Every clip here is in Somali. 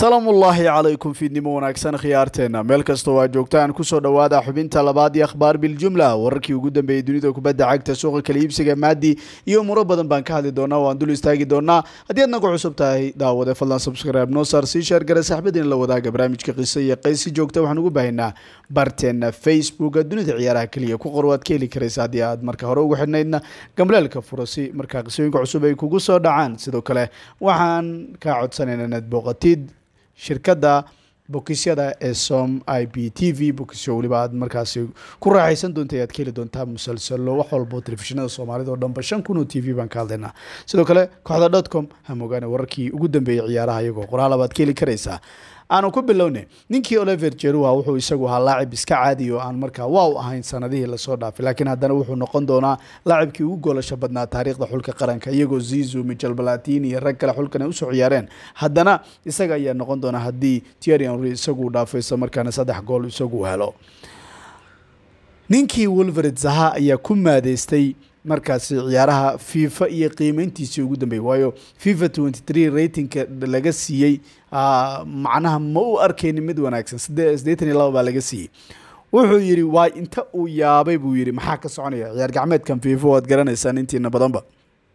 salaamu ullaahi calaykum fiidnimo wanaagsan khiyaarteena meel kastoo aa joogtaan kusoo dhowaada xubinta labaad iyo akhbaar biljumla wararkii ugu dambeeyey dunida kubadda cagta suuqa kala iibsiga maadi iyo umuro badan baan ka hadli doonaa waan dul istaagi doonaa haddii aad nagu cusub tahay daawade fadlan subscribe noo saar sii sheer gare saxbadiina la wadaaga barnaamijka qiso iyo qaysi joogta waxaan ugu baahaynaa barteena facebooka dunida ciyaaraha keliya ku qor waad ka heli karaysa haddii aad marka hore ugu xidhnaydna gambaleelka fura si markaa qisooyinka cusub ay kugu soo dhacaan sidoo kale waxaan kaa codsanayna inaad booqatid shirkadda bokisyada ee som i b t v bokisyo weliba aad markaasi ku raaxaysan doonta ayaad ka heli doontaa musalsalo wax walbo telefishinada soomaalida oo dhanba shan kun oo t v baan ka hadlaynaa sidoo kale kooxda dot com hamogaane wararkii ugu dambeeyey ciyaaraha iyagoo qoraal baad ka heli karaysaa aanu ku bilowne ninkii oliver jerua wuxuu isagu ahaa laacib iska caadi oo aan markaa waaw ahayn sanadihii lasoo dhaafay laakiin haddana wuxuu noqon doonaa laacibkii ugu goolasho badnaa taariikhda xulka qaranka iyagoo zizu michel balatin iyo rag kale xulkan ay usoo ciyaareen haddana isaga ayaa noqon doonaa haddii tieri henry isagu dhaafo isla markaana saddex gool isagu helo ninkii wolvered zaha ayaa ku maadeystay markaasi ciyaaraha fifa iyo qiimeyntiisii ugu dambeeyey waayo fifa twenty three ratingka laga siiyey macnaha ma u arkaynin mid wanaagsan siddeetan iyo laba baa laga siiyey wuxuu yidhi waa inta uu yaabay buu yidhi maxaa ka soconaya ciyaar gacmeedkan fifa waad garanaysaan intiina badanba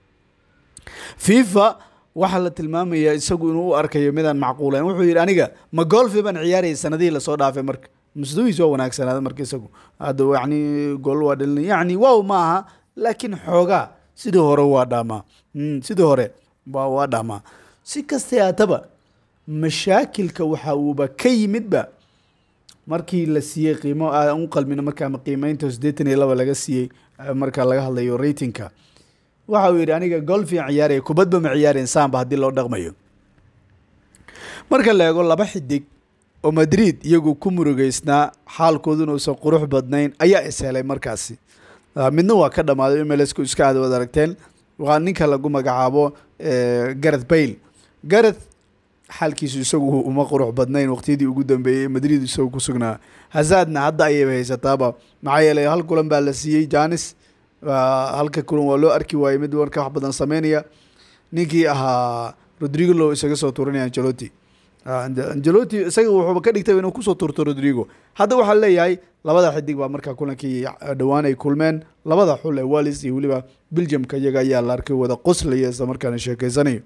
fifa waxaa la tilmaamayaa isagu inuu u arkayo midaan macquulayn wuxuu yidhi aniga ma golfi baan ciyaarayay sanadihii lasoo dhaafay marka musdawiis waa wanaagsanaada marka isagu hadda yani gool waa dhalin yani wow ma aha laakiin xoogaa sidii hore waa dhaamaa sidii hore waa waa dhaamaa si kastay haataba mashaakilka waxa uuba ka yimidba markii la siiyey qiimo aan u qalmino markaa qiimeynta siddeetan iyo laba laga siiyey marka laga hadlayo ratingka waxa uu yidhi aniga golfian ciyaaraya kubadba ma ciyaarayn saanba haddii loo dhaqmayo marka la eego laba xidig oo madrid iyagu ku murugeysnaa xaalkooduna uusan qurux badnayn ayaa is helay markaasi midna waa ka dhammaaday mlsku iska aad wad aragteen waa ninka lagu magacaabo gareth bayle gareth xaalkiisu isagu uma qurux badnayn waqtiyadii ugu dambeeyey madrid isagu ku sugnaa hazaadna hadda ayayba haysataaba maxaa yeelay hal kulan baa la siiyey janis halka kulan waa loo arki waayey mid marka wax badan sameynaya ninkii ahaa rodrigo lo isaga soo tuuranaya angeloti angeloti isaga wuxuuba ka dhigtay inuu kusoo tuurto rodrigo hadda waxaa leeyahay labada xidig baa markaa kulankii dhowaan ay kulmeen labada xul ee wallis iyo weliba belgiumka iyaga ayaa la arkay wada qoslaya isla markaana sheekeysanayo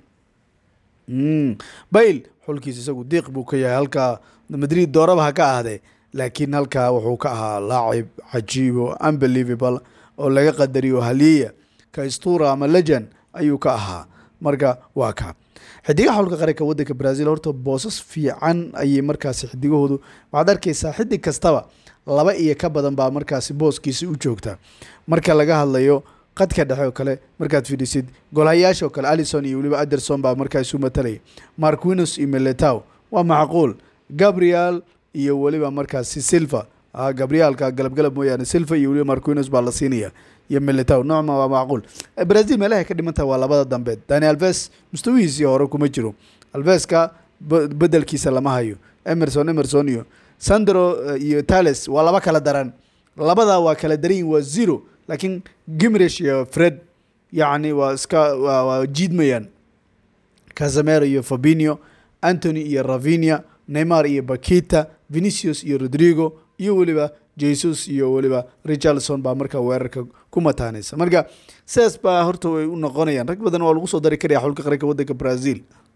bayle xulkiis isagu diiq buu ka yahay halkaa madrid dooraba ha ka ahdee laakiin halkaa wuxuu ka ahaa laacib cajiib oo unbelievable oo laga qadariyo haliya kaistura ama legend ayuu ka ahaa marka waa ka xidigaha xulka qaranka waddanka brazil horta boosas fiican ayay markaasi xidigahoodu waxaad arkeysaa xidig kastaba laba iyo ka badan baa markaasi booskiisi u joogta marka laga hadlayo qadka dhexe oo kale markaad fidhisid golhayaasha oo kale alison iyo weliba anderson baa markaas u matalaya marquinos iyo meletow waa macquul gabriel iyo weliba markaasi silva gabrielka galabgalab mooyaane silva iyo weliba marquinos baa la siinaya iyo meletow noocma waa macquul brazil meelahay ka dhimantaha waa labada dambeed dani alves mustawihiisii hore kuma jiro alveska bedelkiisa lama hayo emerson emerson iyo sandro iyo tales waa laba kala daran labada waa kala daranyihin waa zero laakiin gimrish iyo fred yacni waa iska waa jiidmayaan casamero iyo fabinio antony iyo ravinia neymar iyo bakita venicius iyo rodrigo iyo weliba jesus iyo weliba richardson baa markaa weerarka ku mataanaysa marka sidaas baa horta way u noqonayaan rag badan waa lagu soo dari karaya xulka qaranka waddanka brazil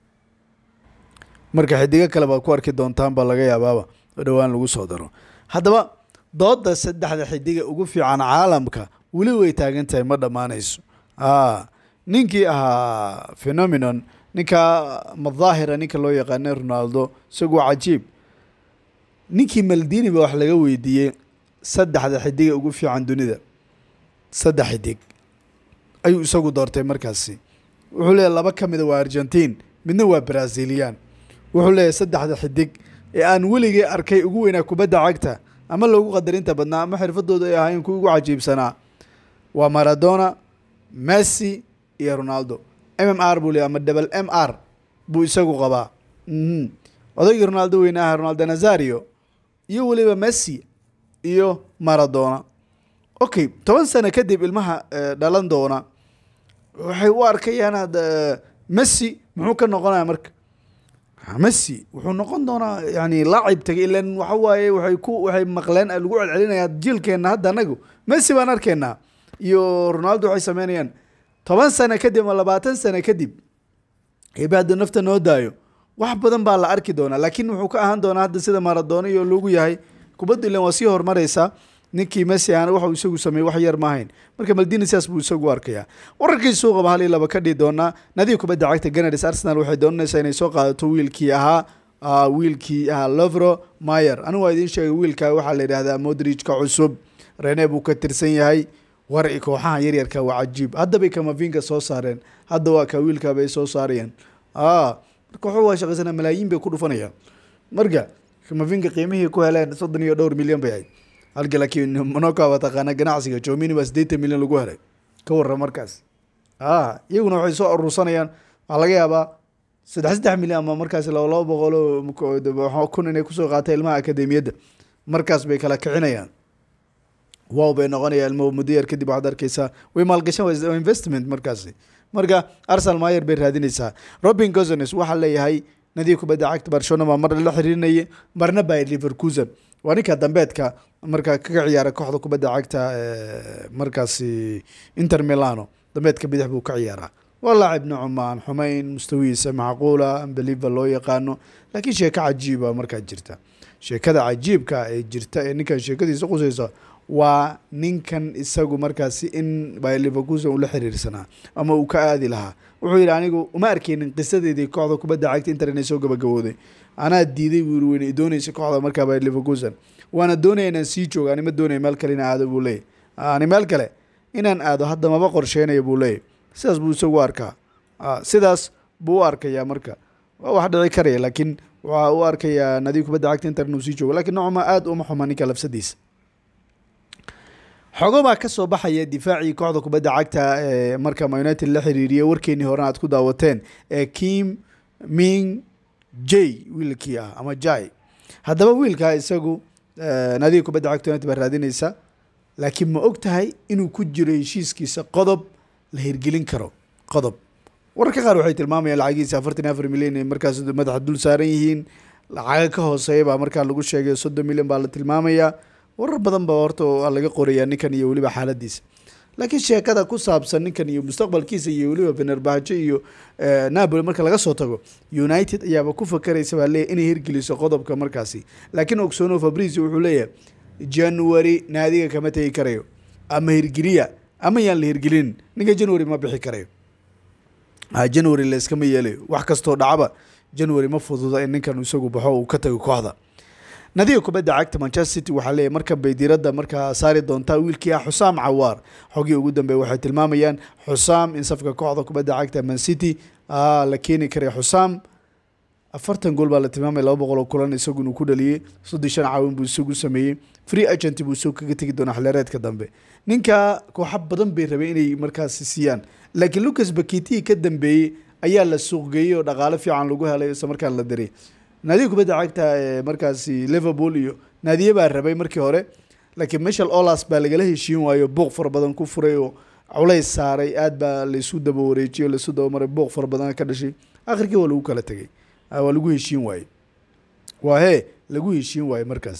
marka xidigo kale baad ku arki doontaan baa laga yaabaaba oo dhowaan lagu soo daro haddaba dooda saddexda xidiga ugu fiican caalamka weli way taagan tahay ma dhammaanayso ninkii ahaa phenomenon ninka madaahira ninka loo yaqaanay ronaldo isagu waa cajiib ninkii maldini ba wax laga weydiiyey saddexda xidiga ugu fiican dunida saddex xidig ayuu isagu doortay markaasi wuxuu leeyahy laba ka mida waa argentine midna waa brazilian wuxuu leeyahy saddexda xidig ee aan weligay arkay ugu weynaa kubadda cagta ama loogu qadarinta badnaa ama xirfadooda ay ahayn kuwa ugu cajiibsanaa waa maradona messi iyo ronaldo m m r buu leey ama double m r buu isagu qabaa odaygii ronaldo weyne aha ronaldo nazario iyo weliba messi iyo maradona okay toban sano kadib ilmaha dhalan doona waxay u arkayaan messi muxuu ka noqonaya marka messi wuxuu noqon doonaa yani laacib tagay ilan waxa waaye waxay ku waxay maqleen lagu celcelinayaa jiilkeenna hadda anagu messi baan arkaynaa iyo ronaldo waxay sameynayaan toban sano kadib ama labaatan sano kadib ebe hadduu nafta noo daayo wax badan baa la arki doonaa laakiin wuxuu ka ahaan doonaa hadda sida maradona iyo lagu yahay kubaddu ilan waa sii horumaraysaa ninkii messi aana waxuu isagu sameeyey wax yar maahayn marka maldini sidaas buu isagu arkayaa wararkii suuqaba hal iyo laba ka dhihi doonaa nadiga kubadda cagta ganadis arsenal waxay doonaysaa inay soo qaadato wiilkii ahaa wiilkii ahaa lovro mayer anigu waa idiin sheegay wiilka waxaa la yidhahdaa modrijka cusub rene buu ka tirsan yahay war kooxaha yaryarka waa cajiib haddabay kamavinga soo saareen hadda waa ka wiilkaabay soo saarayaan marka wuxuu waa shaqaysana malaayiin bay ku dhufanayaan marka kamavinga qiimihii ku heleen soddon iyo dhowr milyan bay ahayd halka laakiin monaco waa taqaana ganacsiga jomini baa siddeetan milyan lagu helay ka warra markaas iyaguna waxay soo aruursanayaan waxaa laga yaabaa saddex saddex milyan ama markaas laba laba boqolo kun inay kusoo qaata ilmaha akademiyadda markaas bay kala kicinayaan wow bay noqonayaan ilmo muddo yar kadib waxaad arkeysaa way maalgashan waa investment markaasi marka arsenal mayer bay raadinaysaa robin gozones waxaa leeyahay nadiga kubadda cagta barcelona baa mar la xiriirinaya marna by liverkusen waa ninka dambeedka marka kaga ciyaara kooxda kubadda cagta markaasi inter milano dambeedka bidix buu ka ciyaaraa waa laacib nocma aan xumayn mustawihiisa macquula ambeliva loo yaqaano laakiin sheeko cajiiba markaa jirta sheekada cajiibka ee jirta ee ninkan sheekadiisa qusaysa waa ninkan isagu markaasi in by liverkusen ula xiriirsanaa ama uu ka aadi lahaa wuxuu yidhi anigu uma arkeynin qisadeedii kooxda kubadda cagta inter inay soo gabagabooday anaa diiday buu yiri weyne doonaysa kooxda markaa by liverkusen waana doonaya inaan sii joogo ani ma doonaya meel kale inaan aado buu leeyay ani meel kale inaan aado hadda maba qorsheynaya buu leeyay sidaas buu isagu arkaa sidaas buu u arkayaa marka waa wax dhici karaya laakiin waxaa u arkayaa nadiib kubadda cagta inter inuu sii joogo lakiin nocma aada uma xuma ninka lafsadiisa xogo baa ka soo baxaya difaacii kooxda kubadda cagta ee marka ma united la xiriiriyay warkeenii horena aad ku daawateen ee kim ming j wiilkii ah ama jai haddaba wiilkaa isagu nadiga kubadda cagta united baa raadinaysa laakiin ma og tahay inuu ku jiro heshiiskiisa qodob la hirgelin karo qodob wararka qaar waxay tilmaamayaan lacagiisa afartan afar milyan ay markaas madaxa dul saaran yihiin lacaga ka hooseeya baa markaa lagu sheegay soddon milyan baa la tilmaamayaa warar badan ba horta waa laga qorayaa ninkan iyo weliba xaaladiisa laakiin sheekada ku saabsan ninkan iyo mustaqbalkiisa iyo weliba fenerbahjo iyo napoli marka laga soo tago united ayaaba ku fakaraysa baa leeyahy inay hirgeliso qodobka markaasi laakiin ogsoono fabricio wuxuu leeyahay january naadiga kama tegi karayo ama hirgeliya ama yaan la hirgelinin ninka january ma bixi karayo january la iskama yeelayo wax kastoo dhacaba january ma fududa in ninkan isagu baxo uu ka tago kooxda nadiga kubadda cagta manchester city waxaa leeyahy markan bay diiradda markaa saari doontaa wiilkii ah xusaam cawaar xogii ugu dambeeya waxay tilmaamayaan xusaam in safka kooxda kubadda cagta man city la keeni karay xusaam afartan gool baa la tilmaamaya laba boqol oo kulan isagu inuu ku dhaliyey soddon shan caawin buu isagu sameeyey free agent buu isagu kaga tegi doonaa xilyareedka dambe ninka kooxo badan bay rabeen inay markaasi siiyaan laakiin lucas bakiti ka dambeeyey ayaa la suuqgeeyey oo dhaqaale fiican lagu helay isla markaan la diray naadiga kubadda cagta ee markaasi liverpool iyo naadiye baa rabay markii hore laakiin michel olas baa lagala heshiin waayo booq fara badan ku furay oo culays saaray aad baa laysu daba wareejiyey o laysu dabamaray booq fara badan ka dhashay akhirkii waa lagu kala tegay waa lagu heshiin waaye waa hee lagu heshiin waaye markaas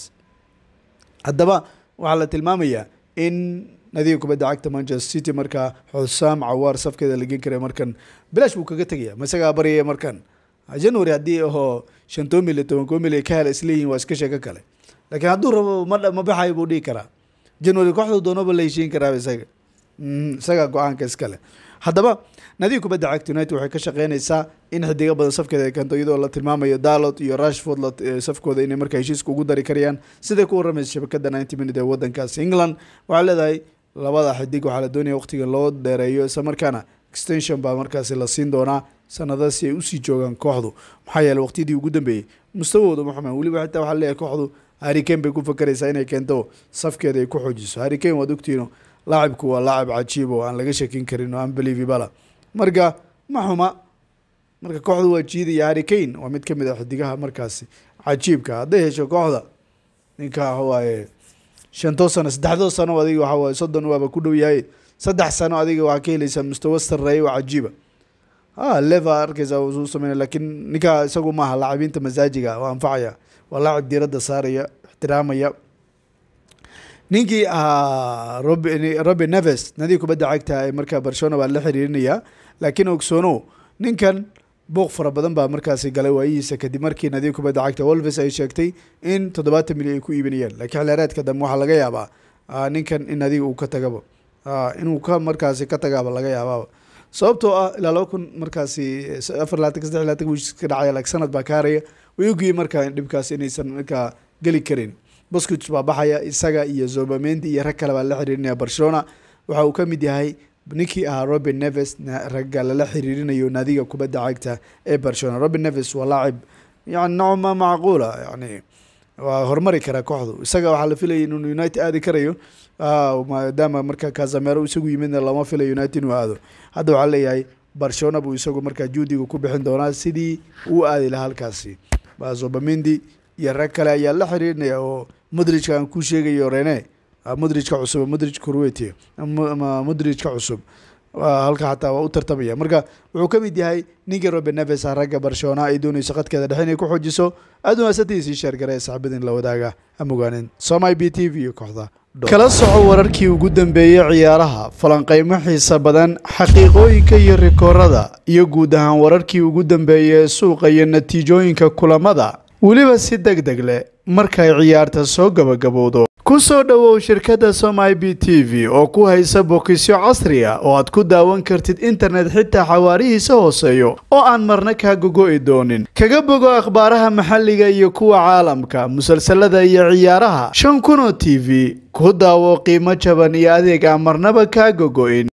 haddaba waxaa la tilmaamayaa in nadiga kubadda cagta manchester city markaa xusaam cawaar safkeeda la gen kara markan bilaash buu kaga tegaya ma isagaa baryaya markan january haddii ahoo shanto mil iyo toban koo mil ka hela isleeyihin waa iska sheeko kale laakiin hadduu rabo ma ma baxayo buu dhihi karaa january kooxdu doonaba la heshiin karaaba isaga isagaa go-aanka iskale haddaba nadiga kubadda cagta united waxay ka shaqeynaysaa in xidiga badan safkeeda ay keento iyadoo la tilmaamayo dalot iyo rashford safkooda inay markaa heshiiska ugu dari karayaan siday ku waramaysa shabakada ninety minute ee wadankaas england waxaa leedahay labada xidig waxaa la doonaya waqtiga loo dheereeyo isla markaana extension baa markaasi la siin doonaa sanada si ay usii joogaan kooxdu maxaa yeele waqtiyadii ugu dambeeyey mustawooda maxume weliba xitaa waxaa leeyahay kooxdu harricane bay ku fakeraysaa inay keento safkeeda ay ku xoojiso harricane waad ogtiino laacibku waa laacib cajiib oo aan laga shakin karin oo unbelievable marka ma xuma marka kooxdu waa jiidaya harricane waa mid kamid ah xidigaha markaasi cajiibka hadday hesho kooxda ninka waxawaaye shantoo sano saddexdoo sano adiga waxawaaye soddon waaba ku dhow yahay saddex sano adiga waxaa ka helaysaa mustawa sareeya oo cajiiba ha leva arkaysa uu sameynaya laakiin ninka isagu maaha laacibiinta masaajiga oo anfacaya waa laacib diiradda saaraya ixtiraamaya ninkii ahaa rob robin neves nadii kubadda cagta ee markaa barcelona baa la xiriirinaya laakiin ogsoono ninkan buuq fara badan baa markaasi galay waayihiisa kadib markii nadiib kubadda cagta wolves ay sheegtay in toddobaatan milyan ay ku iibinayaan laakiin xilheereedka dambe waxaa laga yaabaa ninkan in adiga uu ka tagaba inuu ka markaasi ka tagaaba laga yaabaaba sababtoo ah ilaa laba kun markaasi afar labaatan saddex labaatan wiis ka dhacaya laakiin sanad baa ka haraya way ogyihiin markaa dhibkaas inaysan markaa geli karin boscuits baa baxaya isaga iyo zobamendi iyo rag kale baa la xiriirinaya barcelona waxa uu ka mid yahay ninkii ahaa robin neves ragga lala xiriirinayo naadiga kubadda cagta ee barcelona robin neves waa laacib yani nocma macquula yani waa horumari karaa kooxdu isaga waxaa la filayay inuu united aadi karayo maadaama marka casamero isagu yimidna lama filayo united inuu aado hadda waxaa leeyahay barcelona buu isagu markaa juudiga ku bixin doonaa sidii uu aadi lahaa halkaasi zobamendi iyo rag kale ayaa la xiriirinaya oo modrijka aan ku sheegayo rene modrijka cusub modrij corweti ama modrijka cusub halka xataa waa u tartamaya marka wuxuu ka mid yahay ninkii robin neves ah ragga barcelona ay doonayso qadkeeda dhexe inay ku xoojiso aad umaasatiisii sheergare saxbadin la wadaaga amogaanin somai b t v iyo kooxda kala soco wararkii ugu dambeeyey ciyaaraha falanqeymo xiisa badan xaqiiqooyinka iyo rikoorada iyo guud ahaan wararkii ugu dambeeyey ee suuqa iyo natiijooyinka kulamada weliba si deg deg leh markay ciyaarta soo gabagabowdo ku soo dhowow shirkadda somai b t v oo ku haysa bokisyo casri ah oo aad ku daawan kartid internet xitaa xawaarihiisa hooseeyo oo aan marna kaa gogo'i doonin kaga bogo akhbaaraha maxalliga iyo kuwa caalamka musalsalada iyo ciyaaraha shan kun oo t v ku daawo qiimo jaban iyo adeeg aan marnaba kaa gogo'in